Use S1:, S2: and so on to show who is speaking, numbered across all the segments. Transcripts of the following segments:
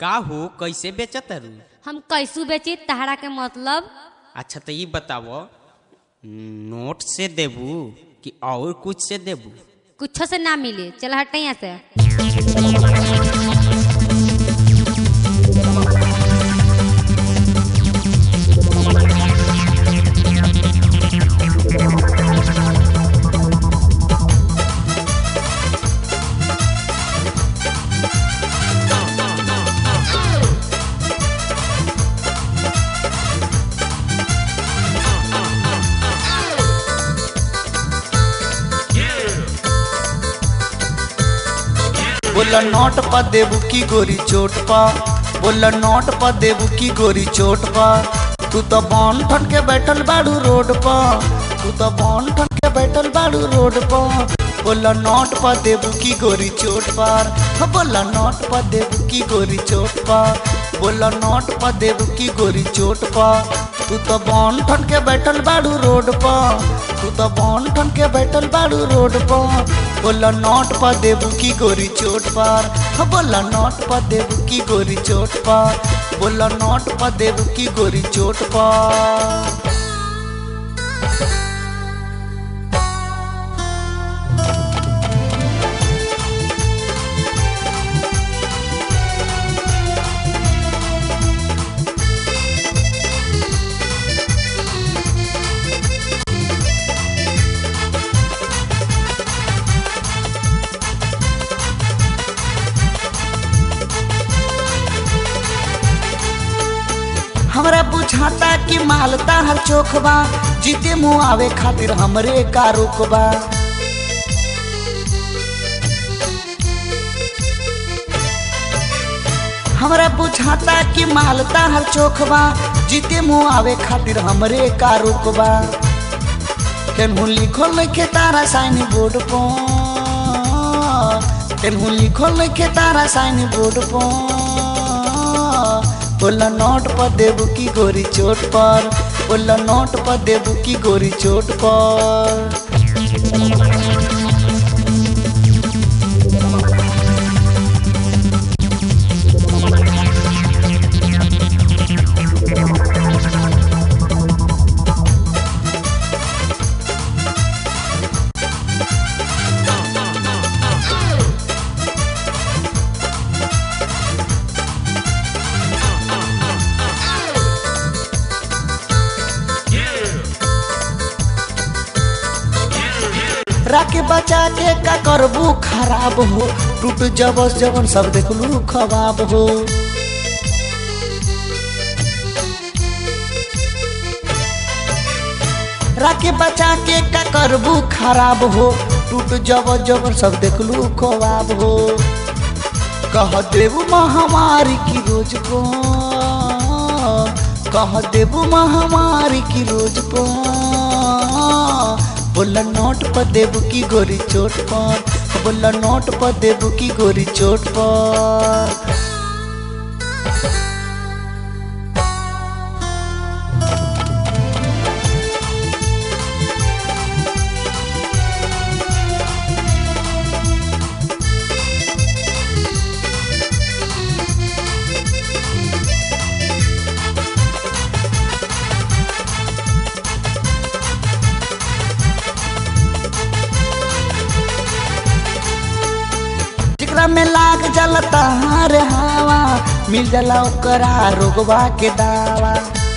S1: का हो कैसे बेचत रू
S2: हम कैसू बेची तहरा के मतलब
S1: अच्छा तो ये बताओ नोट से देबू कि और कुछ से देबू
S2: कुछो से ना मिले चल हट यहाँ से
S3: बोला नोट पा देबू की गोरी चोट पा बोला नोट पा देबू की गोरी चोट पा तू तो बॉन ठन के बैठल बाड़ू रोड पा तू तो बॉन ठन के बैठल बाड़ू रोड पा बोला नोट पा देबू की गोरी चोट पार हाँ, बोला नोट पा देबू की गोरी चोट पा बोला नोट पा देबू की गोरी चोट पा तू तो बॉन ठन के बैठल बाड़ू रोड पा तू तो बॉन ठन के बैठल बाड़ू रोड पा बोला नोट पा देबू की गोरी चोट पार हाँ, बोला नोट पा देबू की गोरी चोट पार बोला नोट पा देबू की गोरी चोट पार हमरा बुझाता कि मालता हर चोखबा जीते मुँह आवे खातिर हमरे का रुकबा हमरा बुझाता कि मालता हर चोखबा जीते मुँह आवे खातिर हमरे का रुकबा केनहू लिखल नइखे तारा साइन बोर्ड पर केनहू लिखल नइखे तारा साइन बोर्ड पर बोला नोट पर देबू की गोरी चोट पर बोला नोट पर देबू की गोरी चोट पर राके बचा के का करबू खराब हो टूट जबस जबन सब देखलू खबाब हो राके बचा के का करबू खराब हो टूट जब जबन सब देखलू खबाब हो कह देबू महामारी की रोज को कह देबू महामारी की रोज को बोला नोट पर देबू की गोरी चोट पर बोला नोट पर देबू की गोरी चोट पर जेकरा में लाग जला तहार हवा मिल जाला ओकरा रोगवा के दावा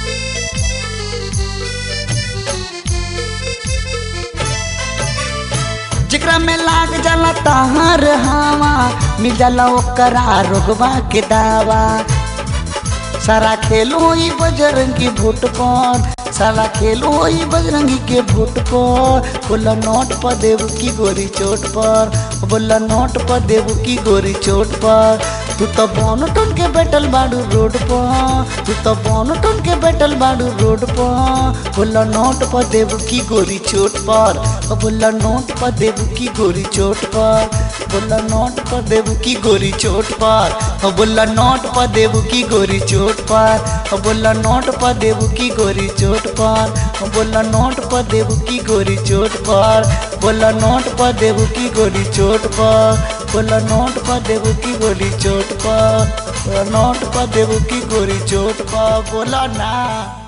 S3: जेकरा में लाग जाला तहार हवा मिल जाला ओकरा रोगवा के दावा सारा खेलो ही बजरंगी भोट पर सारा खेलो ही बजरंगी के भोट पर बोला नोट पर देव की गोरी चोट पर बोला नोट पर देव की गोरी चोट पर तू तो बौन टन के बैठल बाड़ू रोड पर तू तो बौन टन के बैठल बाड़ू रोड पर बोला नोट पर देव की गोरी चोट पर बोला नोट पर देव की गोरी चोट पर बोला नोट पर देव की गोरी चोट पर बोला नोट पर देव की गोरी चोट पर बोला नोट पर देव की गोरी चोट पर बोला नोट पर देव की गोरी चोट पर बोला नोट पर देव की गोरी चोट पर बोला नोट पर देव की गोरी चोट पर नोट क देबू की गोरी चोट क बोला ना